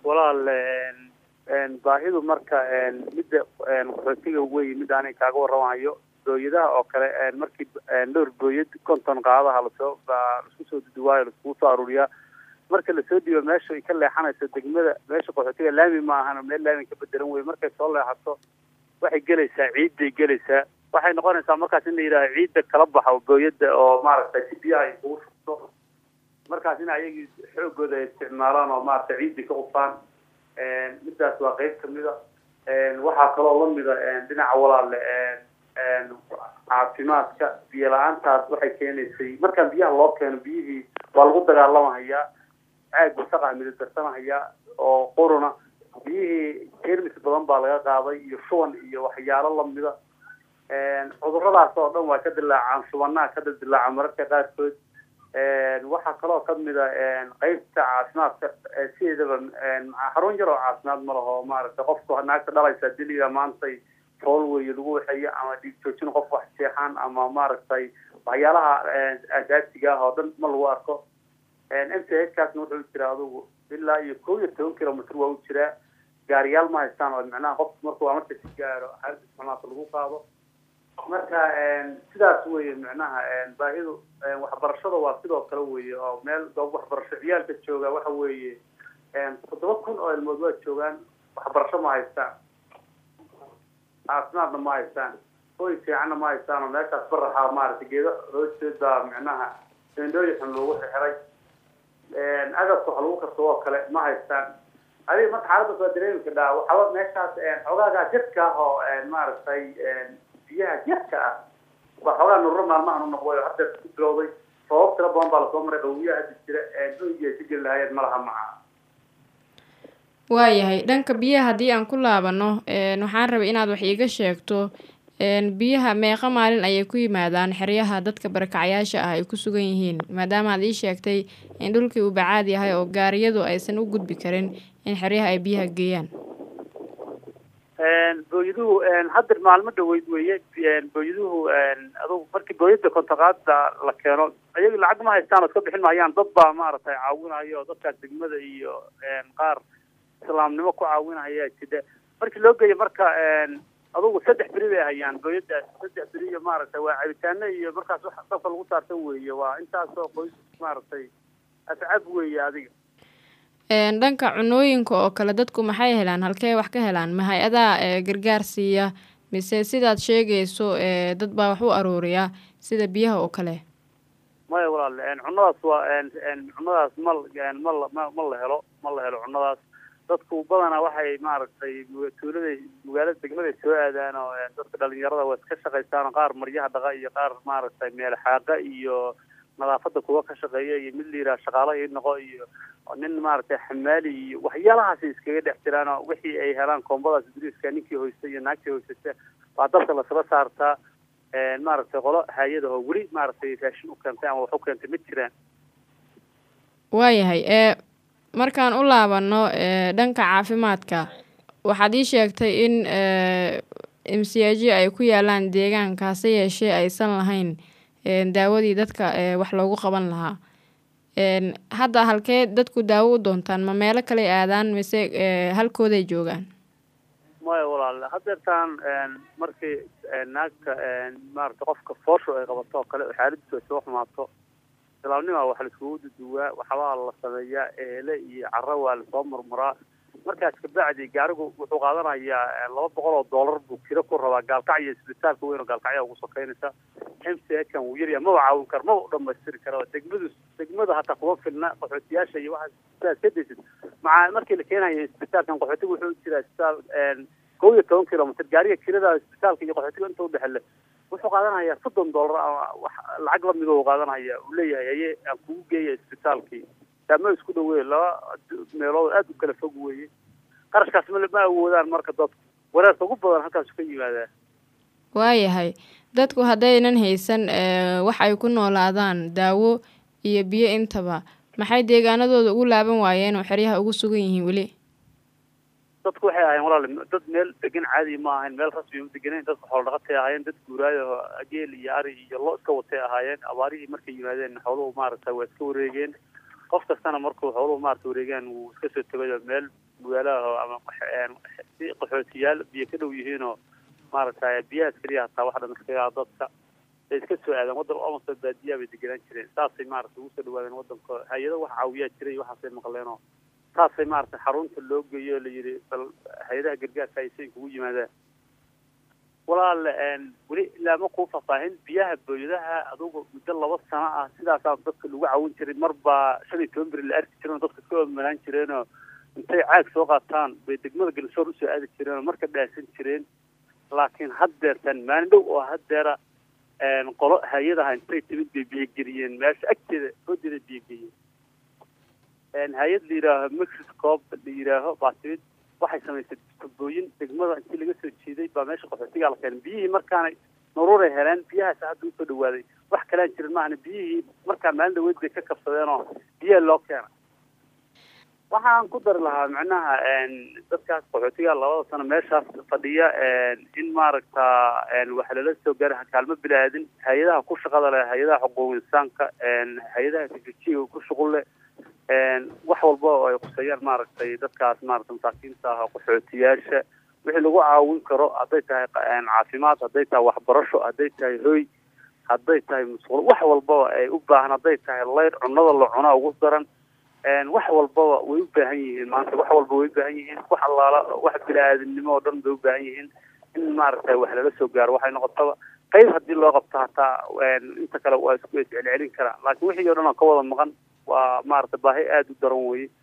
walaal baahidu marka midda qaxootiga wey mid aanay kaaga warramayo booyadaha oo kale markii dhowr booyad konton qaadaha lasoo laisku soo duduwaayo laiskugu soo aruuriyaa marka lasoo dhiibo meesha ay ka leexanayso degmada meesha qaxootiga laami ma ahana meel laami ka bedelan wey markay soo leexato waxay gelaysaa ciidday gelaysaa waxay noqonaysaa markaas in la yidhaaho ciidda kala baxo booyadda oo maaragtay si biyaha ay kugu shubto markaas in ayagii xoogooda ay isticmaalaan oo maaragtay ciiddii ka qufaan midaas waa qeyb kamida waxaa kaloo lamida dhinaca walaale caafimaadka biyo la-aantaas waxay keenaysay markaan biyaha loo keeno biyihii waa lagu dagaalamahayaa caag wasaqaa midadarsanhayaa oo quruna biyihii jermis badan baa laga qaaday iyo shuban iyo waxyaalo lamida cuduradaas oo dhan waa ka dilaacaan shubanaha ka dildilaaca mararka qaarkood waxaa kaloo kamida qeybta caafimaadka sideedaba xarun yar oo caafimaad ma laho maaragtay qofku naagta dhalaysa diliga maantay fool weeye lagu waxeeyo ama dhiig joojin qof wax seexaan ama maaragtay waxyaalaha asaasiga ah oo dhan ma lagu arko m c h kaasna wuxuu jiraa adugu ilaa iyo kow iyo toban kilomitr waa u jiraa gaariyaal ma haystaan oo macnaha qofku markuu amarka si gaaro xaalada isticmaalka lagu qaado marka sidaas weye macnaha baahidu waxbarashada waa sidoo kale weye oo meel goob waxbarasho ciyaalka jooga waxa weeye toddoba kun oo ilmood waa joogaan waxbarasho ma haystaan caafimaadna ma haystaan hoy fiicanna ma haystaan oo meeshaas baraxa maaragtay geedo hoosteed baa macnaha sendooyi xun loogu xixiray agabka wax lagu karsado oo kale ma haystaan adiga marka xaaladaas waa dareemi kadhaa waxaba meeshaas xogaagaa jadka ah oo maaragtay biyaha jadka ah waa xoogaa nururo maalmahan u noqday oo hadda ku bilowday sabab tira badan baa lasoo maray qawiyaha hadda jira hoygii ay ka geli lahaayeen ma laha maca waayahay dhanka biyaha haddii aan ku laabano waxaan rabay inaad wax iiga sheegto biyaha meeqa maalin ayay ku yimaadaan xeryaha dadka barakacayaasha ah ay ku sugan yihiin maadaama aad ii sheegtay in dhulkii uu bacaad yahay oo gaariyadu aysan u gudbi karin in xeryaha ay biyaha geeyaan booyaduhu hadda maalmo dhaweyd weeye booyaduhu adugu markii booyada kontaqaada la keeno ayaga lacag ma haystaan oo iska bixin maayaan dad baa maaragtay caawinaya oo dadkaas degmada iyo qaar islaamnimo ku caawinaya jida markii loo geeyo marka adugu saddex beri bay hayaan booyadaas saddex beri iyo maaragtay waa cabitaano iyo markaas wax dabka lagu saartan weeye waa intaasoo qoys maaragtay ascab weeye adiga dhanka cunooyinka oo kale dadku maxay helaan halkee wax ka helaan ma hay-adaa gargaar siiya mise sidaad sheegayso dad baa wax u aruuriya sida biyaha oo kale maya walaal cunadaas waa cunadaas mal mal ma ma la helo ma la helo cunadaas dadku badanaa waxay maaragtay tuuladay magaalada degmaday soo aadaan oo dadka dhalinyarada waa iska shaqaystaan oo qaar maryaha dhaqa iyo qaar maaragtay meel xaaqa iyo nadaafada kuwa ka shaqeeya iyo mid la yidhaha shaqaalo ii noqo iyo nin maaragtay xamaali iyo waxyaalahaasay iskaga dhex jiraan oo wixii ay helaan koombadaas duriiska ninkii hoysta iyo naagtii hoysata waa dabka lasala saartaa maaragtay qolo hay-ada oo weli maaragtay raashin u keentay ama wax u keentay ma jiraan waayahay ee markaan u laabano dhanka caafimaadka waxaad ii sheegtay in m c h ay ku yaalaan deegaanka hase yeeshee aysan lahayn daawadii dadka wax loogu qaban lahaa hadda halkee dadku daawo u doontaan ma meelo kale aadaan mise halkooday joogaan maya walaal hadeertaan markii naagta maarata qofka foosho ay qabato oo kale xaaladiisu ay soo xumaato islaamnima wax laiskugu duduwaa waxbaa la sameeyaa eele iyo caro waa lasoo murmuraa markaas kabacdi gaarigu wuxuu qaadanayaa laba boqol oo dollar buu kiro ku rabaa gaalkacyo isbitaalka weyn oo gaalkacyaa ugu sokeynaysa m c h kan wuu yaryaha maba caawin karo maba u dhamaystiri karo degmadu degmada hataa kuma filna qaxootiyaasha iyo waxaas sidaas ka daysid maca markii la keenayo isbitaalkan qaxootiga wuxuu jiraa isbitaal kow iyo toban kilomitr gaariga kirada isbitaalka iyo qaxootiga inta udhexele wuxuu qaadanayaa soddon dollar ama wax lacag lamid u qaadanaya uu leeyahay aye aan kugu geeya isbitaalkii taama isku dhaweeye laba meelood aada u kala fog weeye qarashkaas ma ma awoodaan marka dadku wareerka ugu badan halkaasu ka yimaadaa waayahay dadku haddaynan haysan wax ay ku noolaadaan daawo iyo biyo intaba maxay deegaanadooda ugu laaban waayeen oo xeryaha ugu sugan yihiin weli dadku waxay ahayen walaal dad meel degan caadi ma ahayn meel rasmi ma degenayn dadku xoolo dhaqatay ahaayeen dad guuraayo geel iyo ari iyo lo iska watay ahaayeen abaarihii markay yimaadeen xooluhu maaragtay waa iska wareegeen qof kastana markuu xooluhu maarata wareegaan wuu iska soo tegayo meel magaalaha ama si qaxootiyaal biyo ka dhow yihiinoo maaragtay biyahaas keliya hataa wax dhan iskaga dadka ay iska soo aadeen waddan almost baadiyaa bay degenaan jireen saasay maaragtay ugu soo dhawaadeen waddanka hay-ado wax caawiyaa jiray waxaasay maqleenoo saasay maaragtay xarunta loo geeyo la yidhi bal hay-adaha gargaarka ay say kugu yimaadaan walaal weli ilaa ma kuu faahfaahin biyaha booyadaha adugu muddo laba sano ah sidaasaa dadka lagu caawin jiray mar baa shan iyo toban beri la arki jireen oo dadka ka omanaan jireenoo intay caag soo qaataan bay degmada galsoor usoo aadi jireen oo marka dhaasan jireen laakiin haddeertan maalin dhow oo haddeera qolo hay-adaha intay timid bay biyogeliyeen meesha agteeda hoodeeda biyogeliyeen hay-ad la yidhaaho mixiscop la yidhaaho baa timid waxay samaysay tubooyin degmada intii laga soo jeeday baa meesha qaxootigaa la keenay biyihii markaanay naruuray heleen biyahaas hadda usoo dhawaaday wax kalaan jirin maahana biyihii markaa maalin dhaweyd bay ka kabsadeen oo biyaha loo keena waxaan ku dari lahaa macnaha dadkaas qaxootiga labada sano meeshaas fadhiya in maaragta wax lala soo gaara kaalmo bilaadin hay-adaha ku shaqada leh hay-adaha xuquuq insaanka hay-adaha teknolojiyaga ku shuqul leh wax walba oo ay quseeyaan maaragtay dadkaas maaragta masaakiinta ah qaxootiyaasha wixii lagu caawin karo hadday tahay caafimaad hadday tahay waxbarasho hadday tahay hoy hadday tahay musqulo wax walbaba ay u baahan hadday tahay leyr cunada la cunaa ugu daran wax walbaba way u baahan yihiin maanta wax walba way u baahan yihiin wax allaala wax bini-aadamnimo oo dhan bay u baahan yihiin in maaragtay wax lala soo gaaro waxay noqotaba qayb haddii loo qabto hataa inta kale waa isku celcelin karaa laakiin wixii o dhan oo ka wada maqan waa maaragtay baahi aada u daran weye